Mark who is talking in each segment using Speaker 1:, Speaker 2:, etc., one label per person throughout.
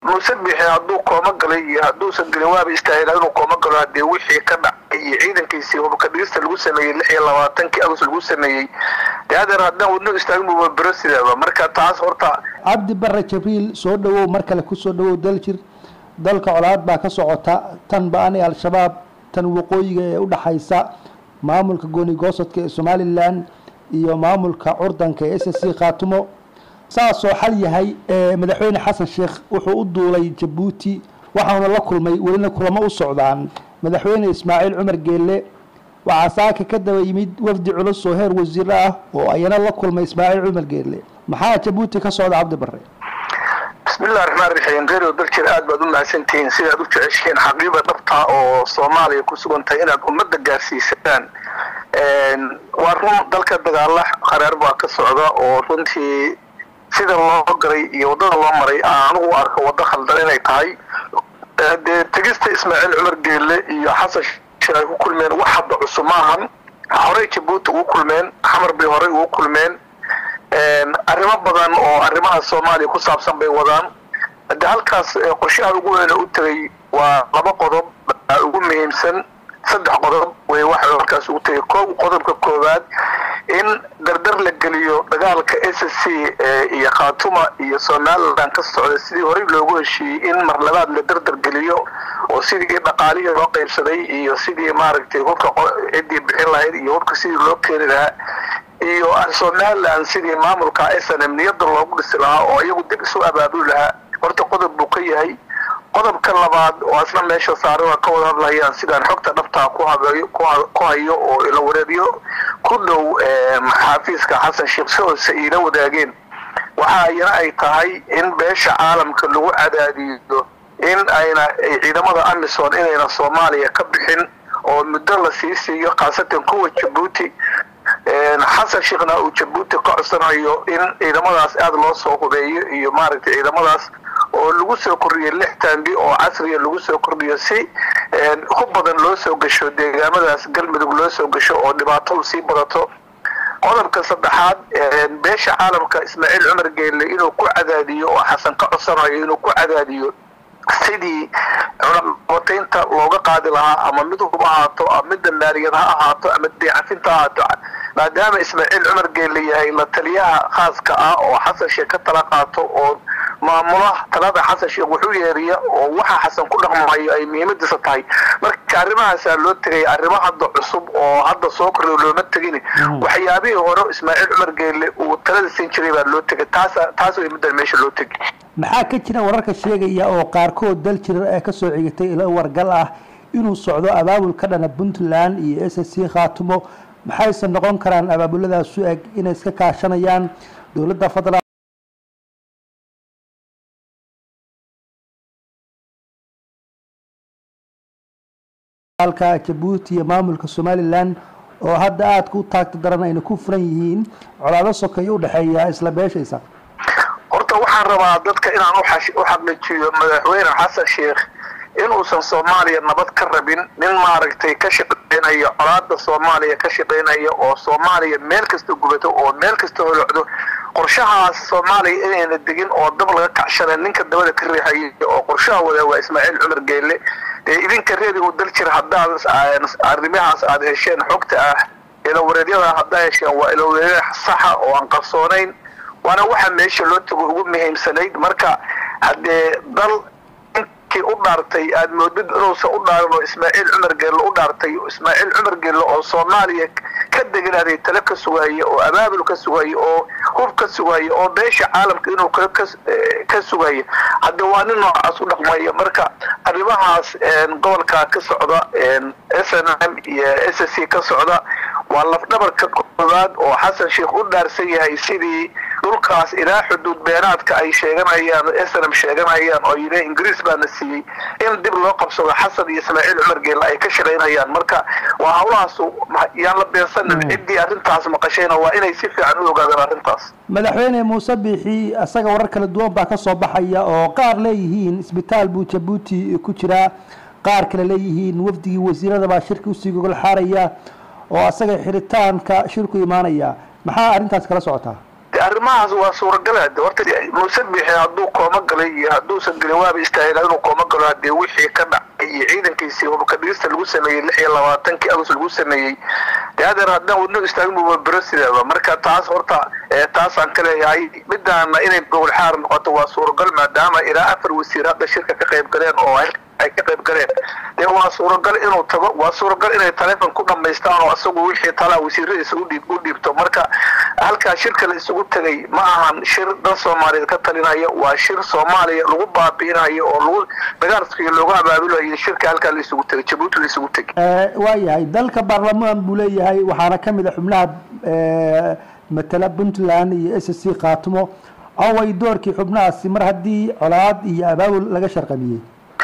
Speaker 1: muuse bixi hadduu kooma galay iyo hadduusan gelin waaba istaahila inuu kooma galo haddee wixii ka dhacay iyo ciidankiisii hubka dhigista lagu sameeyey lix iyo labaatankii agost lagu sameeyey dee hadeer haddaan wadno istaagin buuba bero sidaaba marka taas horta
Speaker 2: cabdi bare jibriil soo dhawow mar kale kusoo dhawow daljir dalka colaad baa ka socota tan ba-ani al-shabaab tan waqooyiga ee u dhaxaysa maamulka gooni goosadka ee somalilan iyo maamulka curdanka ee s s c khaatumo saasoo xal yahay madaxweyne xasan sheekh wuxuu u duulay jabuuti waxauna la kulmay welina kulamo u socdaan madaxweyne ismaaciil cumar geelle waxaa saaka ka daba yimid wafdi culus oo heer wasiiro ah oo ayana la kulmay ismaaciil cumar geelle maxaa jabuuti ka socda cabdi bare
Speaker 1: bismillahi raxmaan raxiim reerio daljir aad baad u mahadsantihiin sidaad u jeceshihiin xaqiiba dhabta oo soomaaliya ku sugan tahay inaad ummadda gaarsiisaan waa run dalka dagaala qaraar baa ka socda oo runtii sida loo galay iyo waddada loo maray anugu arko waddo khaldan inay tahay dee tegista ismaaciil cumar geelle iyo xasan sheekh ay ku kulmeen wax hadda cusub maahan horey jabuuti ugu kulmeen xamar bay horey ugu kulmeen arrimo badan oo arrimaha soomaaliya ku saabsan bay wadaan hadde halkaas qorshaha ugu weyne u tegay waa laba qodob ugu muhiimsan saddex qodob way waxa halkaas ugu tegay ko qodobka koowaad in dardar la geliyo dagaalka s s c iyo khaatuma iyo somalilan ka socda sidii horey loogu heshiiyey in mar labaad la dardar geliyo oo sidii dhaqaalihii loo qaybsaday iyo sidii maaragtay hubka ciddii bixin lahayd iyo hubka sidii loo keeni lahaa iyo somalilan sidii maamulka s n m niyada loogu dhisi lahaa oo iyagu dib isu abaabuli lahaa horta qodob buu ka yahay qodobka labaad oo asna meesha saaran ka wada hadlayaan sidaan xogta dhabtaa ku habeeyo ku hayo oo ila wareediyo ku dhow xaafiiska xasan sheekh si hoose iila wadaageen waxa ayana ay tahay in beesha caalamka lagu cadaadiyo in ayna ciidamada amisom inayna soomaaliya ka bixin oo muddo la sii siiyo khaasatan kuwa jabuuti xasan sheekhna uu jabuuti ka codsanayo in ciidamadaas aada loo soo hubeeyo iyo maaragtay ciidamadaas oo lagu soo kordhiyo lix taangi oo casriya lagu soo kordhiyo si ku badan loo soo gasho deegaamadaas galmudug loo soo gasho oo dhibaatadu sii badato qodobka saddexaad beesha caalamka ismaaciil cumar geelle inuu ku cadaadiyo oo xasan ka codsanayo inuu ku cadaadiyo sidii cunaqabataynta looga qaadi lahaa ama mid hub ahaato ama midda maaliyad ha ahaato ama deecafinta ha ahaato maadaama ismaaciil cumar geelle yahay la taliyaha khaaska ah oo xasan sheekh ka tala qaato oo maamula talada xasan sheekh wuxuu yeeriya oo waxa xasan ku dhaqmayo ay muhiimadiisa tahay marka arrimahaasaa loo tegay arrimo hadda cusub oo hadda soo korriyo looma tegin waxyaabihii hore ismaaciil cumar geelle uu talada siin jiray baa loo tegay taas taas way middan meesha loo tegay
Speaker 2: maxaa ka jira wararka sheegaya oo qaarkood dal jirar ee kasoo cigatay ilo wargal ah inuu socdo abaabul ka dhana puntland iyo s s c khaatumo maxayse noqon karaan abaabuladaas u eg inay iska kaashanayaan dowladda federal jabuuti iyo maamulka somalilan oo hadda aadka u taagta daran ayna ku furan yihiin colaado sokeeyo u dhexeeya isla beeshaysa
Speaker 1: horta waxaan rabaa dadka inaan u xaqiijiyo madaxweyne xasan sheekh inuusan soomaaliya nabad ka rabin nin maaragtay ka shaqeynaya colaada soomaaliya ka shaqeynaya oo soomaaliya meel kasta gubato oo meel kasta holocdo qorshahaas soomaaliya inayna degin oo dab laga kacshana ninka dabada ka riixaya oo qorshaha wada waa ismaaciil cumar geelle dee idinka reedigu dal jir haddaad arrimahaas aad hesheen xogta ah ilawareedyada haddaa hesheen waa ilawareedyada saxa oo aan qarsoonayn waana waxa meesha loo tago ugu muhiimsanayd marka haddee dal inkii u dhaartay aad moodid inuusan u dhaarin oo ismaaciil cumar geelle u dhaartay ismaaciil cumar geelle oo soomaaliya ka deganaaday tale ka sugaaye oo abaabul ka sugaaye oo hub ka sugaaye oo beesha caalamka inuu kale ka sugaaye hadde waa nin noocaas u dhaqmaya marka arrimahaas gobolka ka socda s n m iyo s s c ka socda waa lafdhabarka koowaad oo xasan sheekh u dhaarsan yahay sidii dhulkaas ilaa xuduud beenaadka ay sheeganayaan snm sheeganayaan oo yidhi ingiriis baana siiyey in dib loo qabsado xasan iyo ismaaciil cumar geelle ay ka shaqaynayaan marka waa hawlahaas yaan la beensanin ciddii arrintaas maqashayna waa inay si fiican u ogaadaan arrintaas
Speaker 2: madaxweyne muuse biixi isaga warar kala duwan baa ka soo baxaya oo qaar leeyihiin isbitaal buu jabuuti ku jiraa qaar kale leeyihiin wafdigii wasiirada baa shirka usii gogol xaaraya oo asaga xiritaanka shirku imaanaya maxaa arrintaas kala socotaa
Speaker 1: de arrimahaas waa suuragala de horta muuse bixi hadduu kooma galay iyo hadduusan gelin waaba istaahila inuu kooma galo hadee wixii ka dhacay iyo ciidankiisii hubka dhigista lagu sameeyey lix iyo labaatankii agost lagu sameeyey de hadeer haddaan wadno istaagin buba bero sideeba marka taas horta taasaan ka leeyahay midaana inay gobol xaar noqoto waa suuragal maadaama ilaa afar wasiir hadda shirka ka qayb galeen oo ay ka qayb galeen dee waa suuragal inuu tago waa suuragal inay taleefon ku dhamaystaan oo isagu wixii talaa wasiiradiisa udhiib u dhiibto marka halkaa shirka la isugu tegay ma ahan shir dan soomaaliyeed ka talinaya waa shir soomaaliya lagu baabi'inayo oo lagu dagaalkiyo loogu abaabulayo shirka halkaa la isugu tegay jabuuti la isugu tegay
Speaker 2: waayahay dalka baarlamaan buu leeyahay waxaana ka mid a xubnaha matala puntland iyo s c khaatimo away doorkii xubnahaasi mar haddii colaad iyo abaabul laga sharqamiyey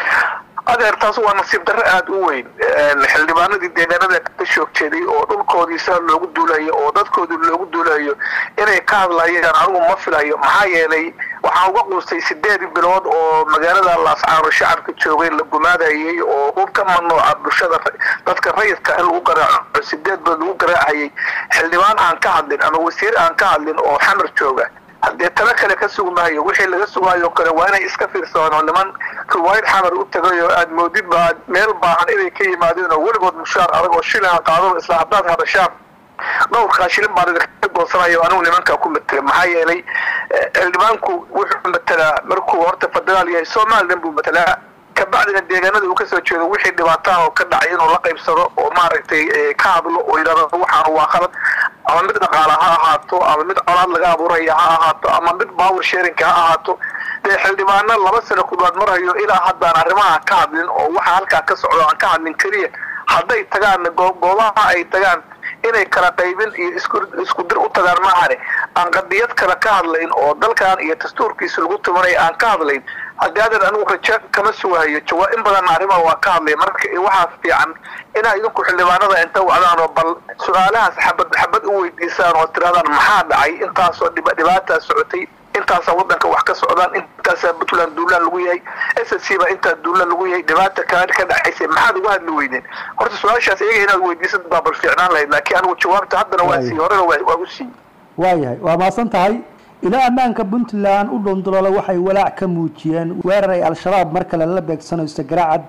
Speaker 1: adeer taas waa nasiib darre aada u weyn xildhibaanadii deegaanada ka shoog jeeday oo dhulkoodii saa loogu duulayo oo dadkoodii loogu duulayo inay ka hadlayaan anigu ma filayo maxaa yeelay waxaan uga quustay sideed bilood oo magaalada laascaano shacabka joogay la gumaadayay oo hub ka mamnuuca bulshada dadka rayidka in lagu garaaco sideed bilood lagu garaacayay xildhibaan aan ka hadlin ama wasiir aan ka hadlin oo xamar jooga haddee talo kale ka sugmaayo wixii laga sugaayo kale waa inay iska fiirsadaan oo niman riwaayad xamar u tagay oo aad moodid ba meel baahan inay ka yimaadeen oo weligood mushaar adag oo shilin qaadaba isla haddaad hadashaan dhowrkaa shilin baan idinka goosanayo anigu nimankaa ku matela maxaa yeelay xildhibaanku wuxuu matelaa markuu horta federaal yahay somalilan buu matelaa kabacdina deegaanada uu kasoo jeedo wixii dhibaataha oo ka dhacay inuu la qaybsado oo maaragtay ka hadlo oo yidhahdo waxaan waa khalad ama mid dhaqaala ha ahaato ama mid colaad laga abuuraya ha ahaato ama mid power sharinka ha ahaato dee xildhibaano laba sano kudwaad marhayo ilaa haddaan arrimaha ka hadlin oo waxa halkaa ka socdo aan ka hadlin keliya hadday tagaan goobaha ay tagaan inay kala qaybin iyo isku dir u tagaan maahane aan qadiyad kale ka hadlayn oo dalkan iyo dastuurkiisa lagu tumanay aan ka hadlayn haddii adeer anigu rajo kama sugahayo jawaa in badanna arrimaha waa ka hadlay marka waxaa fiican inaa idinku xildhibaanada inta wacdaan oo bal su-aalahaas xabad xabad u weydiisaan oo tirahdaan maxaa dhacay intaasoo dhibaataa socotay intaasaa waddanka wax ka socdaan intaasaa puntland duulaan lagu yahay s c baa intaa duulaan lagu yahay dhibaata kaa ka dhacaysay maxaad uga hadli weydeen horta su-aashaas iyaga inaad weydiisad baa bal fiicnaan lahayd laakiin anigu jawaabta haddana waa sii horena waa u siiyey
Speaker 2: waayahay waa mahadsan tahay ilaa ammaanka puntland u dhondoloola waxay walaac ka muujiyeen weerar ay al-shabaab mar kale la beegsanayso garaacad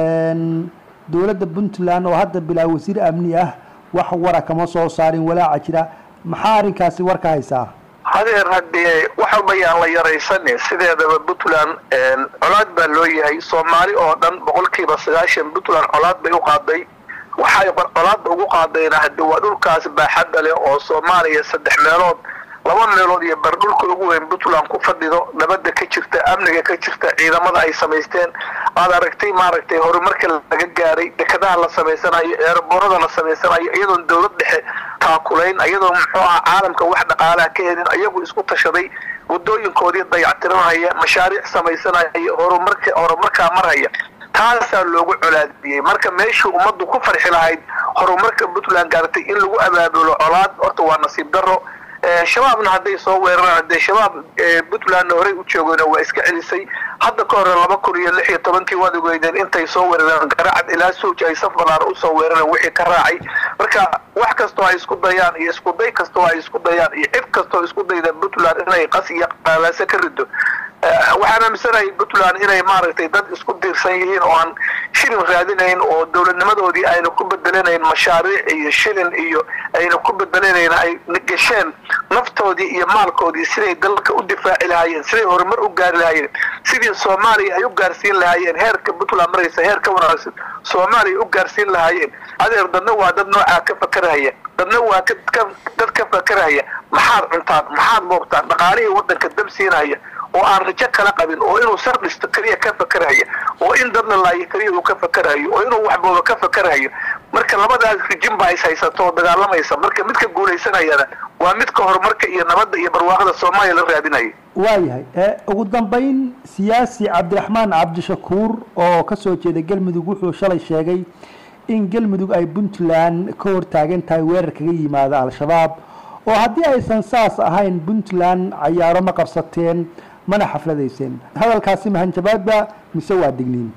Speaker 2: dowladda puntland oo hadda bilaa wasiir amni ah wax wara kama soo saarin walaaca jira maxaa arrinkaasi war ka haysaa
Speaker 1: hadeer haddee wax walba yaan la yaraysanin sideedaba puntland colaad baa loo yahay soomaali oo dhan boqolkiiba sagaashan puntland colaad bay u qaaday waxay colaadda ugu qaadayna hadde waa dhulkaas baaxadda leh oo soomaaliya saddex meelood laba meelood iyo bar dhulka ugu weyn puntland ku fadhido nabadda ka jirta amniga ka jirta ciidamada ay samaysteen aad aragtay maaragtay horumarka laga gaaray dekadaha la samaysanayo eerboorada la samaysanayo iyadoon dowlad dhexe taakulayn iyadoo muxuu aha caalamka wax dhaqaalaha ka helin iyagu isku tashaday wadooyinkoodii dayactiranaya mashaariic samaysanaya horumarka horumarkaa marhaya taasaa loogu colaadiyey marka meeshii ummaddu ku farxi lahayd horumarka puntland gaartay in lagu abaabulo colaad horta waa nasiib daro shabaabna hadday soo weeraraan dee shabaab puntlandna horey u joogayna waa iska celisay hadda ka hore laba kun iyo lix iyo tobankii waad ogeydeen intay soo weerareen garacad ilaa sowj ay saf balaar usoo weerareen wixii ka raacay marka wax kastoo ay isku dayaan iyo isku day kastoo ay isku dayaan iyo cid kastoo isku dayda puntland inay qas iyo qaalaaso ka rido waxaan aaminsanahay puntland inay maaragtay dad isku diirsan yihiin oo aan shilin raadinayn oo dowladnimadoodii ayna ku bedelanayn mashaariic iyo shilin iyo ayna ku bedelanayn ay gasheen naftoodii iyo maalkoodii siday dalka u difaaci lahaayeen siday horumar u gaari lahaayeen sidii soomaaliya ay u gaarsiin lahaayeen heerka puntland maraysa heer ka wanaagsan soomaaliya u gaarsiin lahaayeen adeer dadna waa dad noocaa ka fakarahaya dadna waa dad ka fakarahaya maxaad cuntaan maxaad moogtaan dhaqaalihii waddanka dab siinaya oo aan rajo kala qabin oo inuu sar dhisto keliya ka fakarhayo oo in dad la laayo keliya uu ka fakarhayo oo inuu waxbooba ka fakarhayo marka labadaas rijin baa is haysato oo dagaalamaysa marka midka guulaysanayana waa midka horumarka iyo nabadda iyo barwaaqada soomaaliya la raadinayo
Speaker 2: waayahay ugu dambayn siyaasi cabdiraxmaan cabdishakuur oo kasoo jeeda galmudug wuxuu shalay sheegay in galmudug ay puntland ka hortaagan tahay weerar kaga yimaada al-shabaab oo haddii aysan saas ahayn puntland cayaaro ma qabsateen mana xafladayseen hadalkaasi mahanjabaadba mise waa digniin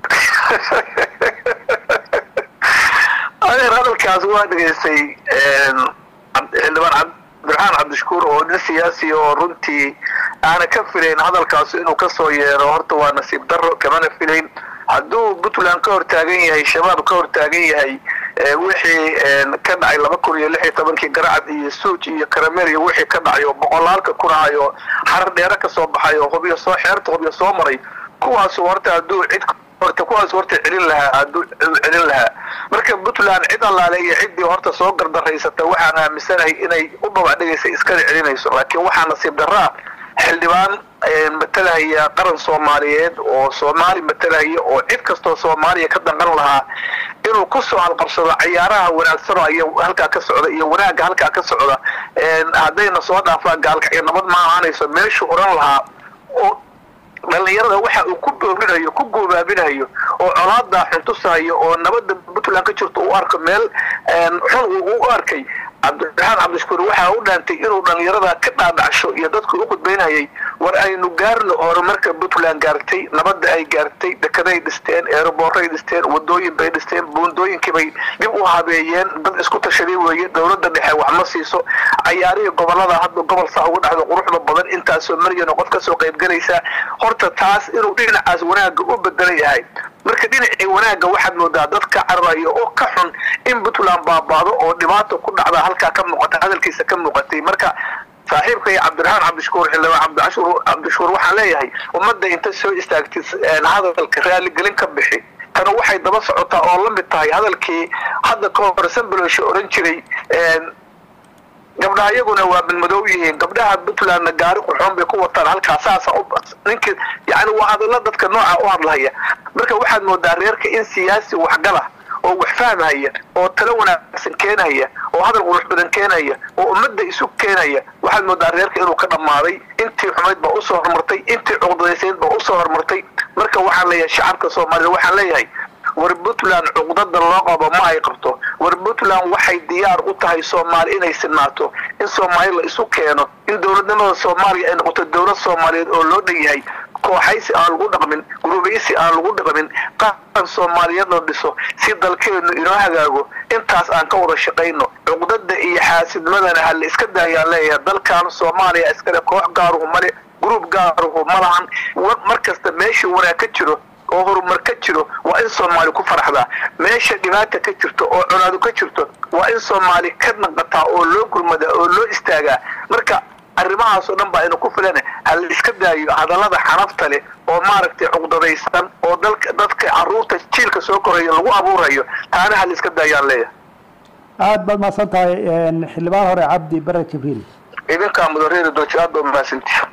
Speaker 1: adeer hadalkaas waa dhegaystay xildhibaan cabdiraxmaan cabdishakuur oo nin siyaasi oo runtii aana ka filayn hadalkaas inuu kasoo yeero horta waa nasiib daro kamana filayn hadduu puntland ka hortaagan yahay shabaab ka hortaagan yahay wixii ka dhacay laba kun iyo lix iyo tobankii garacad iyo suuj iyo karameel iyo wixii ka dhacay oo boqolaalka kun ahay oo xarar dheere kasoo baxay oo hubyo soo xeerta hubyo soo maray kuwaasu horta hadduu cid horta kuwaas horta celin lahaa hadduu celin lahaa marka puntland cid allaale iyo ciddii horta soo gardaraysata waxaan aaminsanahay inay u babacdhigaysa iskana celinayso laakiin waxaa nasiib darraa xildhibaan matalahaya qaran soomaaliyeed oo soomaali matalahaya oo cid kastoo soomaaliya ka danqan lahaa inuu kusoo halqabsado ciyaaraha wanaagsan oo iyo halkaa ka socda iyo wanaagga halkaa ka socda haddayna soo dhaafaan gaalka iyo nabad ma ahaanayso meeshuu odhan lahaa oo dhalinyarada waxa uu ku boorinayo ku goobaabinayo oo colaadaa xuntusayo oo nabadda puntland ka jirto u arko meel xun uu u arkay cabdiraxmaan cabdishakuur waxaa u dhaantay inuu dhalinyarada ka dhaadhacsho iyo dadku u khudbaynayay war aynu gaarno horumarka puntland gaartay nabadda ay gaartay dekeday dhisteen eeraboorray dhisteen wadooyin bay dhisteen buundooyinkiibay dib u habeeyeen dad isku tashaday weeye dowladda dhexe wax ma siiso cayaarihii gobolada hadda gobol saa uga dhacdo quruxda badan intaasoo maryano qof kasoo qaybgalaysa horta taas inuu dhinacaas wanaagga u bedelan yahay marka dhinacii wanaagga waxaad moodaa dadka cararayo oo ka xun in puntland baabaado oo dhibaata ku dhacda halkaa ka muuqata hadalkiisa ka muuqatay marka saaxiibkay cabdiraxmaan cabdishakuur xildhibaan cabdicashuur cabdishakuur waxaan leeyahay ummadda inta soo istaagtid hadalka raaligelin ka bixi tana waxay daba socotaa oo la mid tahay hadalkii hadda ka hor sambalosha oran jiray gabdhaha iyaguna waa badmadow yihiin gabdhaha puntlandna gaari quxoon bay ku wataan halkaa saasa ninki yani waa hadallo dadka nooca u hadlahaya marka waxaad moodaa reerka in siyaasi waxgala oo wax fahmhaya oo talo wanaagsan keenaya oo hadal qurux badan keenaya oo ummadda isu keenaya waxaad moodaa reerka inuu ka dhammaaday intii xumayd baa usoo hormartay intii cuqdadaysayd baa usoo hormartay marka waxaan leeyahay shacabka soomaalida waxaan leeyahay war puntland cuqdada loo qabo ma ay qabto war puntland waxay diyaar u tahay soomaali inay sinaato in soomaali la isu keeno in dowladnimada soomaaliya ay noqoto dowlad soomaaliyeed oo loo dhan yahay kooxaysi aan lagu dhaqmin gurubaysi aan lagu dhaqmin qaran soomaaliyeed la dhiso si dalkeenu inoo hagaago intaas aan ka wada shaqayno cuqdada iyo xaasidmadana ha la iska daayaan leeyahay dalkan soomaaliya iskale koox gaaruhu male gruub gaaruhu ma lahan mar kasta meeshii wanaag ka jiro oo horumar ka jiro waa in soomaali ku faraxdaa meesha dhibaata ka jirto oo cunaadu ka jirto waa in soomaali ka naqataa oo loo gurmadaa oo loo istaagaa marka arrimahaasoo dhan baa inu ku filan ha la iska daayo hadallada xanafta leh oo maaragtay cuqdadaysan oo dalka dadka carruurta jiilka soo korayo lagu abuurayo taana ha la iska daayaan leeyahay
Speaker 2: aada baad mahadsan tahay xildhibaan hore cabdi bare jibriil
Speaker 1: idinkaa mudareeri dooji aad baa mahadsantihi